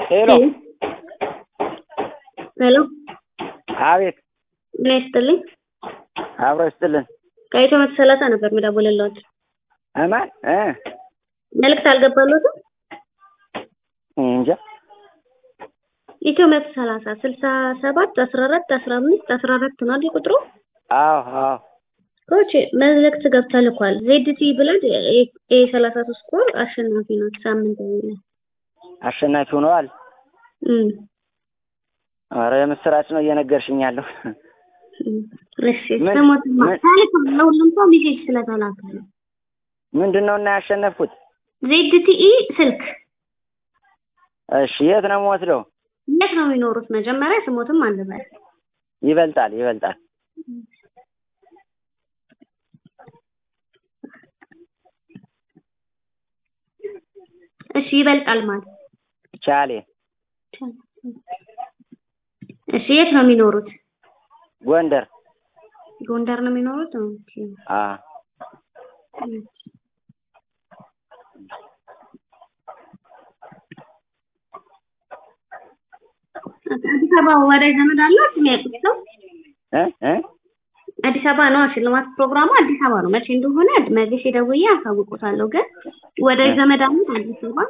ሄሎ ሄሎ አቤት ጤና ይስጥልኝ። አብሮ ይስጥልን ከኢትዮ መቶ ሰላሳ ነበር የምደውልልዎት። እማን እ መልዕክት አልገባልዎትም? እንጃ ኢትዮ መቶ ሰላሳ ስልሳ ሰባት አስራ አራት አስራ አምስት አስራ አራት ነው አይደል ቁጥሩ? አዎ አዎ ኮች መልዕክት ገብታ ልኳል። ዜድቲ ብለድ ኤ ሰላሳ ሶስት ኮር አሸናፊ ናት። ሳምንታዊ ነው። አሸናፊ ሆነዋል። እም ኧረ የምስራች ነው እየነገርሽኝ ያለው እሺ ምን- ስሞትማ ምን- ታልክም ለሁሉም ሰው ሜሴጅ ስለተላከ ነው። ምንድን ነው እና ያሸነፍኩት? ዜድቲኢ ስልክ እሺ የት ነው የምወስደው? የት ነው የሚኖሩት? መጀመሪያ ስሞትም አንበል። ይበልጣል ይበልጣል እሺ ይበልጣል ማለት ቻሌ እሺ የት ነው የሚኖሩት? ጎንደር ጎንደር ነው የሚኖሩት? ኦኬ አ አዲስ አበባ ወዳጅ ዘመድ አላት የሚያውቁት ሰው? እ እ አዲስ አበባ ነው ሽልማት ፕሮግራሙ አዲስ አበባ ነው። መቼ እንደሆነ መልሼ ደውዬ አሳውቆታለሁ። ግን ወዳጅ ዘመድ አላት አዲስ አበባ?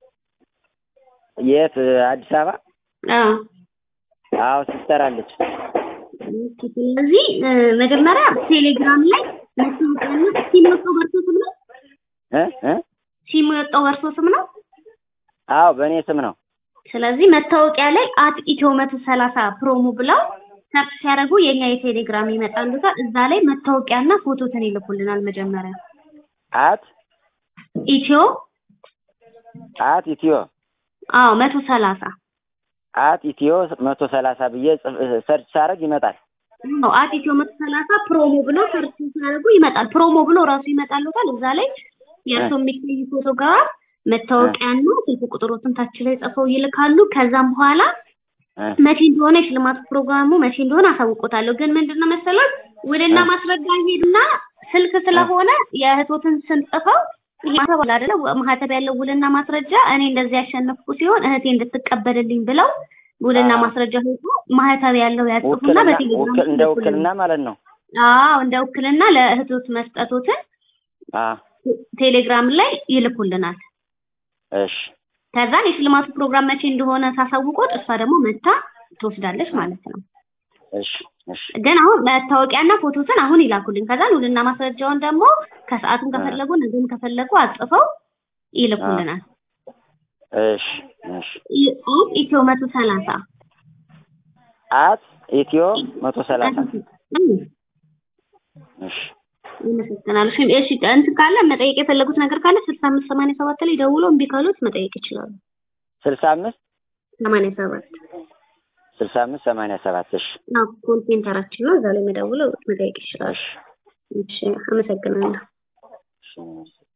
የት አዲስ አበባ? አዎ አዎ ሲስተር አለች። ኦኬ። ስለዚህ እ፣ መጀመሪያ ቴሌግራም ላይ መታወቂያና ሲም የወጣው በእርሶ ስም ነው? እ እ ሲም የወጣው በእርሶ ስም ነው? አዎ በእኔ ስም ነው። ስለዚህ መታወቂያ ላይ አት ኢትዮ መቶ ሰላሳ ፕሮሞ ብለው ሰርች ሲያደርጉ የኛ የቴሌግራም ይመጣሉታል። እዛ ላይ መታወቂያና ፎቶትን ይልኩልናል። መጀመሪያ አት ኢትዮ አት ኢትዮ አዎ መቶ ሰላሳ አት ኢትዮ መቶ ሰላሳ ብዬ ጽፍ- ሰርች ሳደርግ ይመጣል። ነው አት ኢትዮ መቶ ሰላሳ ፕሮሞ ብለው ሰርች ሲያደርጉ ይመጣል። ፕሮሞ ብሎ ራሱ ይመጣሉታል። እዛ ላይ የእርሶ የሚገኝ ፎቶግራፍ መታወቂያና ስልክ ቁጥሮትን ታች ላይ ጽፈው ይልካሉ። ከዛም በኋላ እ መቼ እንደሆነ የሽልማት ፕሮግራሙ መቼ እንደሆነ አሳውቆታለሁ። ግን ምንድነው መሰለው ውልና እ። ማስረጃ ይሄድና ስልክ ስለሆነ የእህቶትን ስም ጽፈው ይሄ ማህተብ አለ አይደለ? ማህተብ ያለው ውልና ማስረጃ እኔ እንደዚህ ያሸነፍኩ ሲሆን እህቴ እንድትቀበልልኝ ብለው ውልና አ። ማስረጃ ሄዶ ማህተብ ያለው ያጽፉና ውክልና በቴሌግራም ውክል- እንደ ይልኩልናል። ውክልና ማለት ነው። አዎ እንደ ውክልና ለእህቶት መስጠቶትን አ ቴሌግራም ላይ ይልኩልናል። እሺ ከዛን የሽልማቱ ፕሮግራም መቼ እንደሆነ ሳሳውቆት እሷ ደግሞ መታ ትወስዳለች ማለት ነው። እሺ እሺ ግን አሁን መታወቂያና ፎቶትን አሁን ይላኩልኝ። ከዛን ውልና ማስረጃውን ደግሞ ከሰዓቱም ከፈለጉ ነገም ከፈለጉ አጽፈው ይልኩልናል። እሺ እሺ ኢ- ኢትዮ መቶ ሰላሳ አት ኢትዮ መቶ ሰላሳ እሺ ይመሰግናል። እሺ እሺ፣ እንትን ካለ መጠየቅ የፈለጉት ነገር ካለ ስልሳ አምስት ሰማንያ ሰባት ላይ ደውሎ እምቢ ካሉት መጠየቅ ይችላሉ። ስልሳ አምስት ሰማንያ ሰባት ስልሳ አምስት ሰማንያ ሰባት እሺ አዎ፣ ኮል ሴንተራችን ነው። እዛ ላይ መደውለው መጠየቅ ይችላሉ። እሺ እሺ፣ አመሰግናለሁ። እሺ